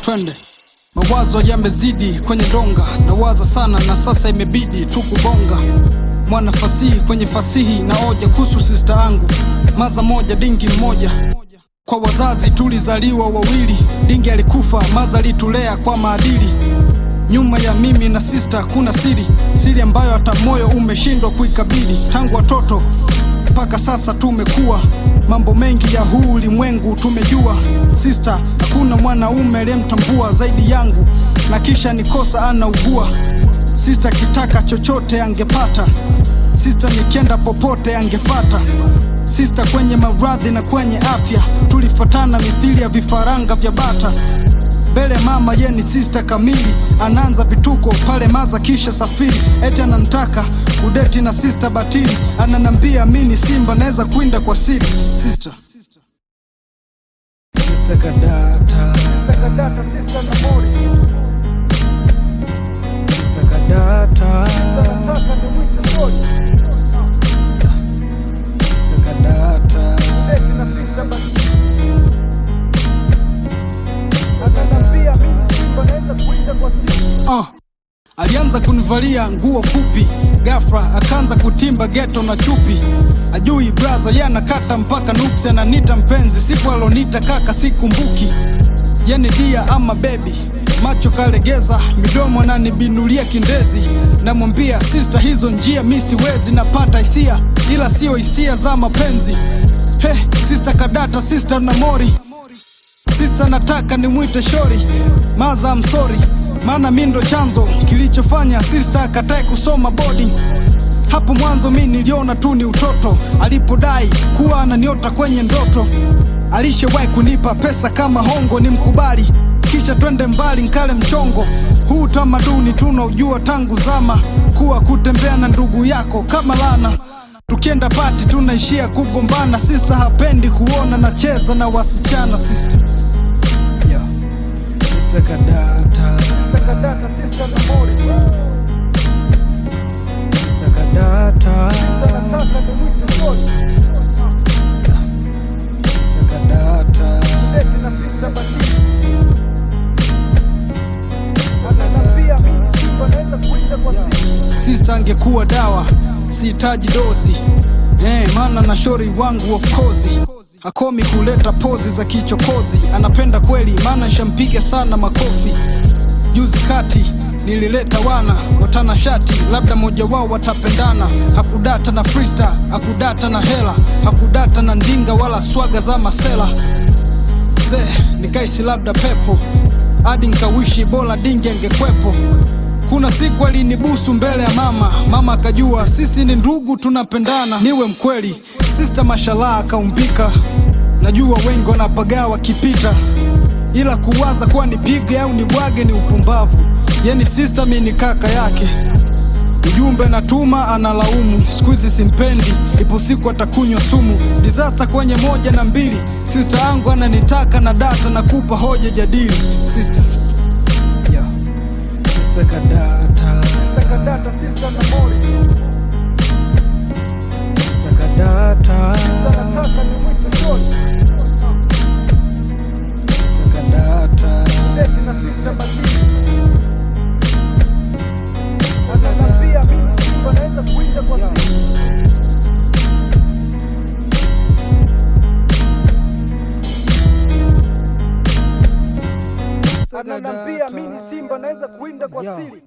twende. Mawazo yamezidi kwenye donga, nawaza sana na sasa imebidi tu kubonga. Mwana fasihi kwenye fasihi na oja kuhusu sista yangu, maza moja dingi mmoja. Kwa wazazi tulizaliwa wawili, dingi alikufa, maza alitulea kwa maadili. Nyuma ya mimi na sista kuna siri, siri ambayo hata moyo umeshindwa kuikabili. Tangu watoto mpaka sasa tumekuwa, mambo mengi ya huu ulimwengu tumejua. Sista hakuna mwanaume aliyemtambua zaidi yangu, na kisha nikosa anaugua. Sista kitaka chochote angepata, sista nikienda popote angefata. Sista kwenye maradhi na kwenye afya tulifatana mithili ya vifaranga vya bata mbele ya mama ye ni sista kamili, anaanza vituko pale maza kisha safiri, eti anantaka udeti na sista batili, ananambia mi ni simba naweza kuinda kwa siri. Sista Sista Kadata, Takadata sista na mori Sista Kadata, Nataka nimwite Sori Sista Kadata, Leti na sista basi Ananambia mimi simba naweza kuinda kwa simu uh. Alianza kunivalia nguo fupi, ghafla akaanza kutimba geto na chupi. Ajui braza yanakata mpaka nuksi, ananita mpenzi, siku alonita kaka sikumbuki. Yeni dia ama bebi, macho kalegeza, midomo nanibinulia kindezi. Namwambia sista, hizo njia mi siwezi, napata hisia ila sio hisia za mapenzi. He, sista Kadata, sista Namori Sista nataka nimwite Shori maza msori, maana mi ndo chanzo kilichofanya sista akatae kusoma boarding. Hapo mwanzo mi niliona tu ni utoto, alipodai kuwa ananiota kwenye ndoto. Alishawahi kunipa pesa kama hongo, ni mkubali kisha twende mbali nkale mchongo. Huu tamaduni tunaujua tangu zama, kuwa kutembea na ndugu yako kama lana Tukienda pati tunaishia kugombana, sista hapendi kuona nacheza na wasichana. Sista yo, Sista Kadata, Takadata sista na mori Sista Kadata, Nataka nimwite Sori Sista Kadata, Leti na sista basi Ananambia mimi simba naweza kuinda kwa simu sista angekuwa dawa, sihitaji dozi eh, maana na shori wangu of course hakomi kuleta pozi za kichokozi, anapenda kweli, maana shampiga sana makofi. Juzi kati nilileta wana watana shati, labda mmoja wao watapendana. Hakudata na freestyle, hakudata na hela, hakudata na ndinga wala swaga za masela Zee, nikaishi labda pepo hadi nkawishi bora dingi angekwepo. Kuna siku alinibusu mbele ya mama, mama akajua sisi ni ndugu tunapendana. Niwe mkweli, sista mashallah akaumbika. Najua wengi wanapagaa wakipita, ila kuwaza kuwa nipige au nibwage ni upumbavu. Yani sista mi ni kaka yake Ujumbe natuma analaumu, siku hizi simpendi, ipo siku atakunywa sumu. Disasta kwenye moja na mbili, sista yangu ananitaka na data na kupa hoja jadili. Sista yo, Sista Kadata, Takadata sista na mori Sista Kadata, Nataka nimwite Sori Sista Kadata, Leti na sista basi Ananambia mimi simba naweza kuinda kwa simu Sista Ananambia Kadata. mimi simba naweza kuinda kwa Yo. siri